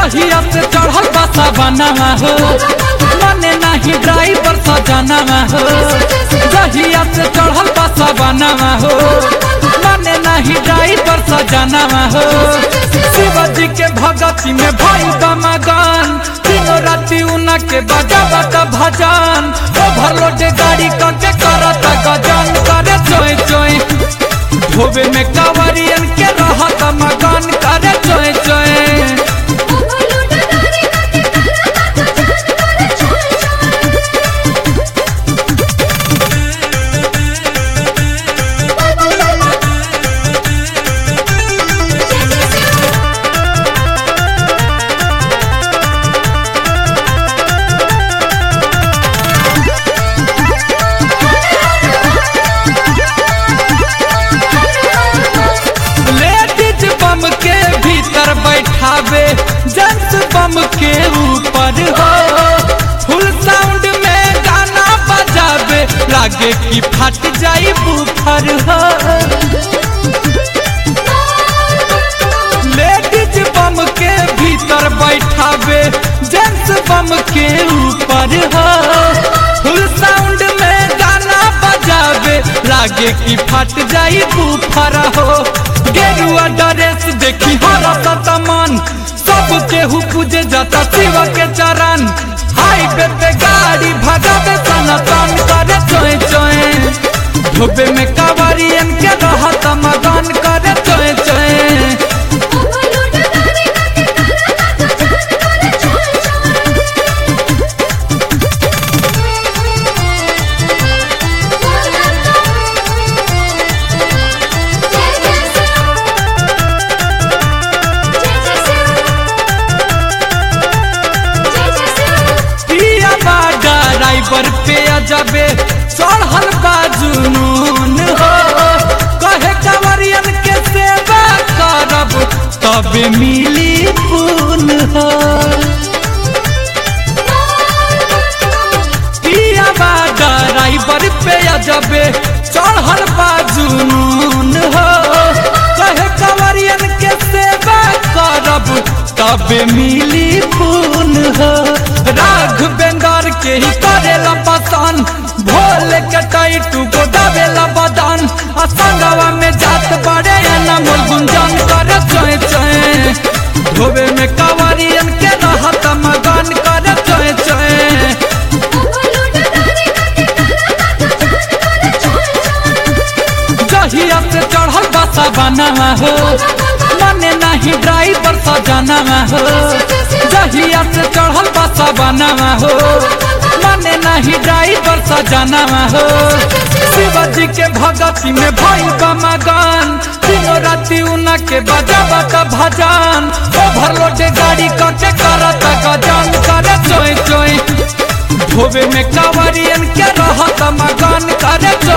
जहिया से चढ़ल बसा बनावा हो मने नहीं ड्राइवर सजनावा हो जहिया से चढ़ल बसा बनावा हो मने नहीं ड्राइवर सजनावा हो शिवजी के भगती में भाई मगन तीनों राति उना के बजा बता भजन ओवरलोड गाड़ी करके करत गजन करे चोय चोय धोबे में कावरियन के रहत मगन करे चोय चोय लेडीज बम के भीतर बैठावे जेंट्स बम के ऊपर हो फुल साउंड में गाना बजावे लागे कि फट जाई बुफर हो लेडीज बम के भीतर बैठावे जेंट्स बम के ऊपर हो फुल साउंड में गाना बजावे लागे कि फट जाई बुफर हो गेरुआ ड्रेस देखी हरत मन सब केहू पूजे जाता शिव के चरण हाईवे पे गाड़ी भगावे सनातन करे चोए चोए धोबे में कावरियन के रहत मगन करे चोए चोए पिया बा ड्राइवर पे अजबे चढ़ल बा जुनून हो कहे कंवरियन के सेवा करब तबे मिली पून हो पिया बा ड्राइवर पे अजबे चढ़ल बा जुनून हो कहे कंवरियन के सेवा करब तबे मिली पून हो राघवेंद्र के ही करेला पसंद भोले के टाइटू को दबेला बदन आ संगवा में जात बड़े अनमोल गुंजन करे चोए चोए धोबे में कावरियन के रहत मगन करे चोए चोए जहिया से चढ़ल बसा बनावा हो मने नहीं ड्राइवर सजनावा हो जहिया से चढ़ल बसा बनावा हो मने नहीं ड्राइवर सजनावा हो शिवजी के भगती में भई मगन तीनों राति उना के बजा बता भजन ओवरलोड गाड़ी करके करत गजन करे चोय चोय धोबे में कावरियन के रहत मगन करे चोय